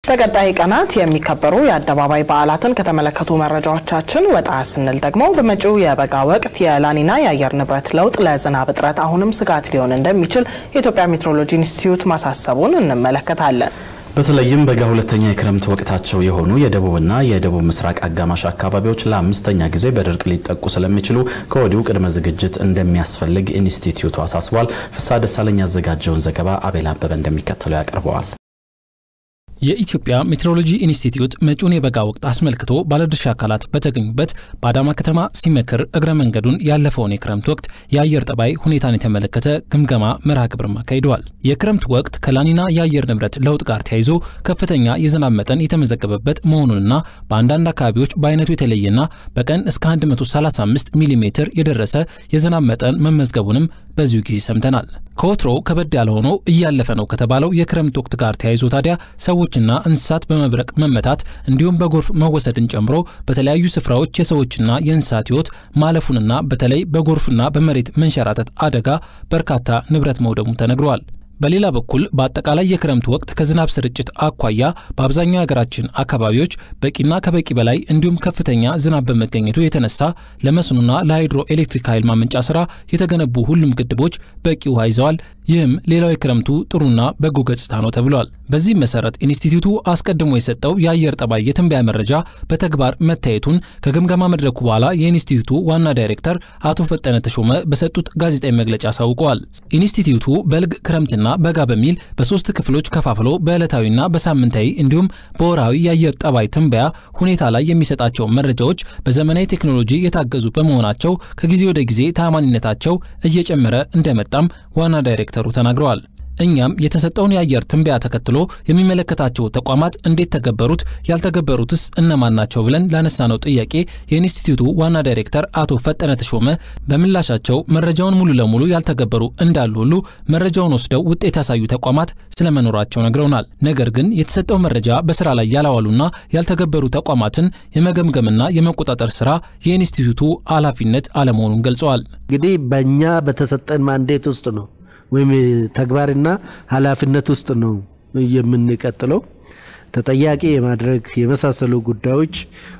በቀጣይ ቀናት የሚከበሩ የአደባባይ በዓላትን ከተመለከቱ መረጃዎቻችን ወጣ ስንል ደግሞ በመጪው የበጋ ወቅት የላኒና የአየር ንብረት ለውጥ ለዝናብ እጥረት አሁንም ስጋት ሊሆን እንደሚችል የኢትዮጵያ ሜትሮሎጂ ኢንስቲትዩት ማሳሰቡን እንመለከታለን። በተለይም በጋ ሁለተኛ የክረምት ወቅታቸው የሆኑ የደቡብና የደቡብ ምስራቅ አጋማሽ አካባቢዎች ለአምስተኛ ጊዜ በድርቅ ሊጠቁ ስለሚችሉ ከወዲሁ ቅድመ ዝግጅት እንደሚያስፈልግ ኢንስቲትዩቱ አሳስቧል። ፍስሐ ደሳለኝ ያዘጋጀውን ዘገባ አቤል አበበ እንደሚከተለው ያቀርበዋል። የኢትዮጵያ ሜትሮሎጂ ኢንስቲትዩት መጪውን የበጋ ወቅት አስመልክቶ ባለድርሻ አካላት በተገኙበት በአዳማ ከተማ ሲመክር እግረ መንገዱን ያለፈውን የክረምት ወቅት የአየር ጠባይ ሁኔታን የተመለከተ ግምገማ መርሃ ግብርም አካሂደዋል። የክረምት ወቅት ከላኒና የአየር ንብረት ለውጥ ጋር ተያይዞ ከፍተኛ የዝናብ መጠን የተመዘገበበት መሆኑንና በአንዳንድ አካባቢዎች በአይነቱ የተለየና በቀን እስከ 135 ሚሊ ሜትር የደረሰ የዝናብ መጠን መመዝገቡንም በዚሁ ጊዜ ሰምተናል። ከወትሮ ከበድ ያለ ሆኖ እያለፈ ነው ከተባለው የክረምት ወቅት ጋር ተያይዞ ታዲያ ሰዎችና እንስሳት በመብረቅ መመታት እንዲሁም በጎርፍ መወሰድን ጨምሮ በተለያዩ ስፍራዎች የሰዎችና የእንስሳት ሕይወት ማለፉንና በተለይ በጎርፍና በመሬት መንሸራተት አደጋ በርካታ ንብረት መውደሙ ተነግረዋል። በሌላ በኩል በአጠቃላይ የክረምት ወቅት ከዝናብ ስርጭት አኳያ በአብዛኛው የሀገራችን አካባቢዎች በቂና ከበቂ በላይ እንዲሁም ከፍተኛ ዝናብ በመገኘቱ የተነሳ ለመስኖና ለሃይድሮ ኤሌክትሪክ ኃይል ማመንጫ ስራ የተገነቡ ሁሉም ግድቦች በቂ ውሃ ይዘዋል። ይህም ሌላው የክረምቱ ጥሩና በጎ ገጽታ ነው ተብሏል። በዚህም መሰረት ኢንስቲትዩቱ አስቀድሞ የሰጠው የአየር ጠባይ የትንበያ መረጃ በተግባር መታየቱን ከግምገማ መድረኩ በኋላ የኢንስቲትዩቱ ዋና ዳይሬክተር አቶ ፈጠነ ተሾመ በሰጡት ጋዜጣዊ መግለጫ አሳውቀዋል። ኢንስቲትዩቱ በልግ ክረምትና በጋ በሚል በሶስት ክፍሎች ከፋፍሎ በዕለታዊና በሳምንታዊ እንዲሁም በወራዊ የአየር ጠባይ ትንበያ ሁኔታ ላይ የሚሰጣቸው መረጃዎች በዘመናዊ ቴክኖሎጂ የታገዙ በመሆናቸው ከጊዜ ወደ ጊዜ ታማኒነታቸው እየጨመረ እንደመጣም ዋና ዳይሬክተሩ ተናግረዋል። እኛም የተሰጠውን የአየር ትንበያ ተከትሎ የሚመለከታቸው ተቋማት እንዴት ተገበሩት፣ ያልተገበሩትስ እነማን ናቸው ብለን ላነሳነው ጥያቄ የኢንስቲትዩቱ ዋና ዳይሬክተር አቶ ፈጠነ ተሾመ በምላሻቸው መረጃውን ሙሉ ለሙሉ ያልተገበሩ እንዳሉ ሁሉ መረጃውን ወስደው ውጤት ያሳዩ ተቋማት ስለመኖራቸው ነግረውናል። ነገር ግን የተሰጠው መረጃ በስራ ላይ ያላዋሉና ያልተገበሩ ተቋማትን የመገምገምና የመቆጣጠር ስራ የኢንስቲትዩቱ ኃላፊነት አለመሆኑን ገልጸዋል። እንግዲህ በእኛ በተሰጠን ማንዴት ውስጥ ነው ወይም ተግባርና ኃላፊነት ውስጥ ነው የምንቀጥለው። ተጠያቂ የማድረግ የመሳሰሉ ጉዳዮች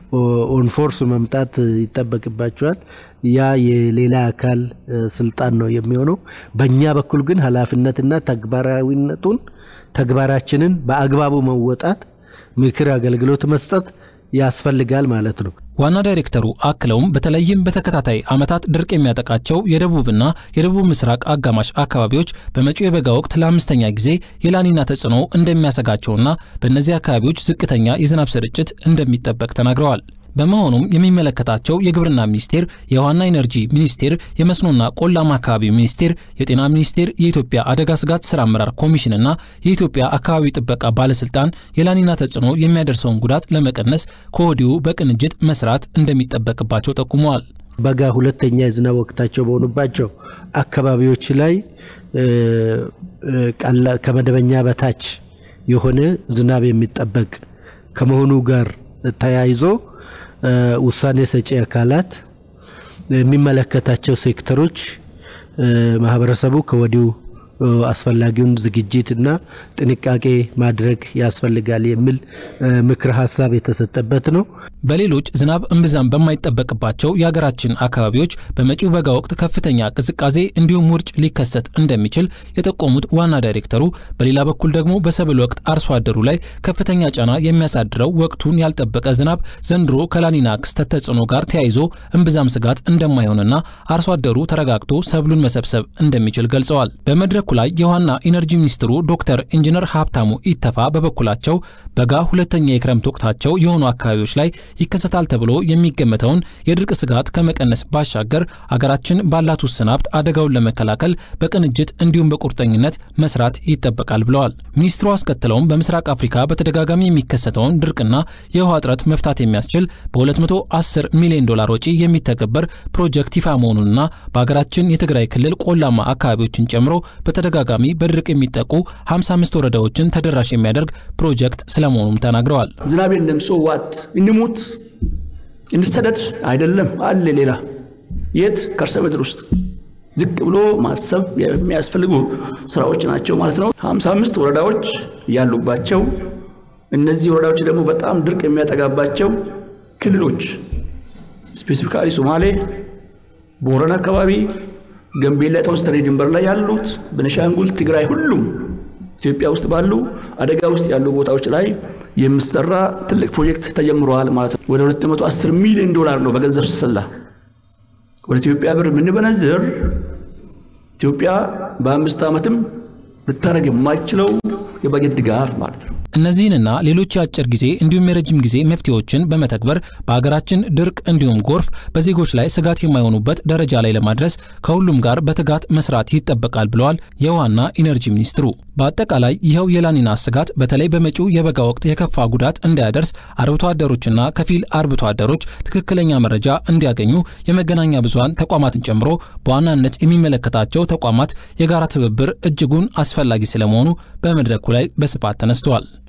ኦንፎርስ መምጣት ይጠበቅባቸዋል። ያ የሌላ አካል ስልጣን ነው የሚሆነው። በእኛ በኩል ግን ኃላፊነትና ተግባራዊነቱን ተግባራችንን በአግባቡ መወጣት፣ ምክር አገልግሎት መስጠት ያስፈልጋል ማለት ነው። ዋና ዳይሬክተሩ አክለውም በተለይም በተከታታይ ዓመታት ድርቅ የሚያጠቃቸው የደቡብና የደቡብ ምስራቅ አጋማሽ አካባቢዎች በመጪው የበጋ ወቅት ለአምስተኛ ጊዜ የላኒና ተጽዕኖ እንደሚያሰጋቸውና በእነዚህ አካባቢዎች ዝቅተኛ የዝናብ ስርጭት እንደሚጠበቅ ተናግረዋል። በመሆኑም የሚመለከታቸው የግብርና ሚኒስቴር፣ የውሃና ኢነርጂ ሚኒስቴር፣ የመስኖና ቆላማ አካባቢ ሚኒስቴር፣ የጤና ሚኒስቴር፣ የኢትዮጵያ አደጋ ስጋት ስራ አመራር ኮሚሽንና የኢትዮጵያ አካባቢ ጥበቃ ባለስልጣን የላኒና ተጽዕኖ የሚያደርሰውን ጉዳት ለመቀነስ ከወዲሁ በቅንጅት መስራት እንደሚጠበቅባቸው ጠቁመዋል። በጋ ሁለተኛ የዝናብ ወቅታቸው በሆኑባቸው አካባቢዎች ላይ ከመደበኛ በታች የሆነ ዝናብ የሚጠበቅ ከመሆኑ ጋር ተያይዞ ውሳኔ ሰጪ አካላት የሚመለከታቸው ሴክተሮች ማህበረሰቡ ከወዲሁ አስፈላጊውን ዝግጅትና ጥንቃቄ ማድረግ ያስፈልጋል የሚል ምክር ሀሳብ የተሰጠበት ነው። በሌሎች ዝናብ እምብዛም በማይጠበቅባቸው የሀገራችን አካባቢዎች በመጪው በጋ ወቅት ከፍተኛ ቅዝቃዜ እንዲሁም ውርጭ ሊከሰት እንደሚችል የጠቆሙት ዋና ዳይሬክተሩ፣ በሌላ በኩል ደግሞ በሰብል ወቅት አርሶ አደሩ ላይ ከፍተኛ ጫና የሚያሳድረው ወቅቱን ያልጠበቀ ዝናብ ዘንድሮ ከላኒና ክስተት ተጽዕኖ ጋር ተያይዞ እምብዛም ስጋት እንደማይሆንና አርሶ አደሩ ተረጋግቶ ሰብሉን መሰብሰብ እንደሚችል ገልጸዋል። በመድረኩ ላይ የውሃና ኢነርጂ ሚኒስትሩ ዶክተር ኢንጂነር ሀብታሙ ኢተፋ በበኩላቸው በጋ ሁለተኛ የክረምት ወቅታቸው የሆኑ አካባቢዎች ላይ ይከሰታል ተብሎ የሚገመተውን የድርቅ ስጋት ከመቀነስ ባሻገር አገራችን ባላት ውስን ሀብት አደጋውን ለመከላከል በቅንጅት እንዲሁም በቁርጠኝነት መስራት ይጠበቃል ብለዋል። ሚኒስትሩ አስከትለውም በምስራቅ አፍሪካ በተደጋጋሚ የሚከሰተውን ድርቅና የውሃ እጥረት መፍታት የሚያስችል በ210 ሚሊዮን ዶላር ወጪ የሚተገበር ፕሮጀክት ይፋ መሆኑንና በሀገራችን የትግራይ ክልል ቆላማ አካባቢዎችን ጨምሮ በተደጋጋሚ በድርቅ የሚጠቁ 55 ወረዳዎችን ተደራሽ የሚያደርግ ፕሮጀክት ስለመሆኑም ተናግረዋል። ዝናብ የለም፣ ሶዋት እንሙት እንሰደድ አይደለም አለ ሌላ የት ከርሰ ምድር ውስጥ ዝቅ ብሎ ማሰብ የሚያስፈልጉ ስራዎች ናቸው ማለት ነው። 55 ወረዳዎች ያሉባቸው እነዚህ ወረዳዎች ደግሞ በጣም ድርቅ የሚያጠጋባቸው ክልሎች ስፔሲፊካሊ ሶማሌ፣ ቦረና አካባቢ፣ ገንቤላ የተወሰነ ድንበር ላይ ያሉት፣ ቤኒሻንጉል፣ ትግራይ፣ ሁሉም ኢትዮጵያ ውስጥ ባሉ አደጋ ውስጥ ያሉ ቦታዎች ላይ የሚሰራ ትልቅ ፕሮጀክት ተጀምረዋል ማለት ነው። ወደ 210 ሚሊዮን ዶላር ነው በገንዘብ ሲሰላ ወደ ኢትዮጵያ ብር የምንበነዝር ኢትዮጵያ በአምስት ዓመትም ልታደርግ የማይችለው የበጀት ድጋፍ ማለት ነው። እነዚህንና ሌሎች የአጭር ጊዜ እንዲሁም የረጅም ጊዜ መፍትሄዎችን በመተግበር በሀገራችን ድርቅ እንዲሁም ጎርፍ በዜጎች ላይ ስጋት የማይሆኑበት ደረጃ ላይ ለማድረስ ከሁሉም ጋር በትጋት መስራት ይጠበቃል ብለዋል የውሃና ኢነርጂ ሚኒስትሩ። በአጠቃላይ ይኸው የላኒና ስጋት በተለይ በመጪው የበጋ ወቅት የከፋ ጉዳት እንዳያደርስ አርብቶ አደሮችና ከፊል አርብቶ አደሮች ትክክለኛ መረጃ እንዲያገኙ የመገናኛ ብዙኃን ተቋማትን ጨምሮ በዋናነት የሚመለከታቸው ተቋማት የጋራ ትብብር እጅጉን አስፈላጊ ስለመሆኑ በመድረኩ ላይ በስፋት ተነስተዋል።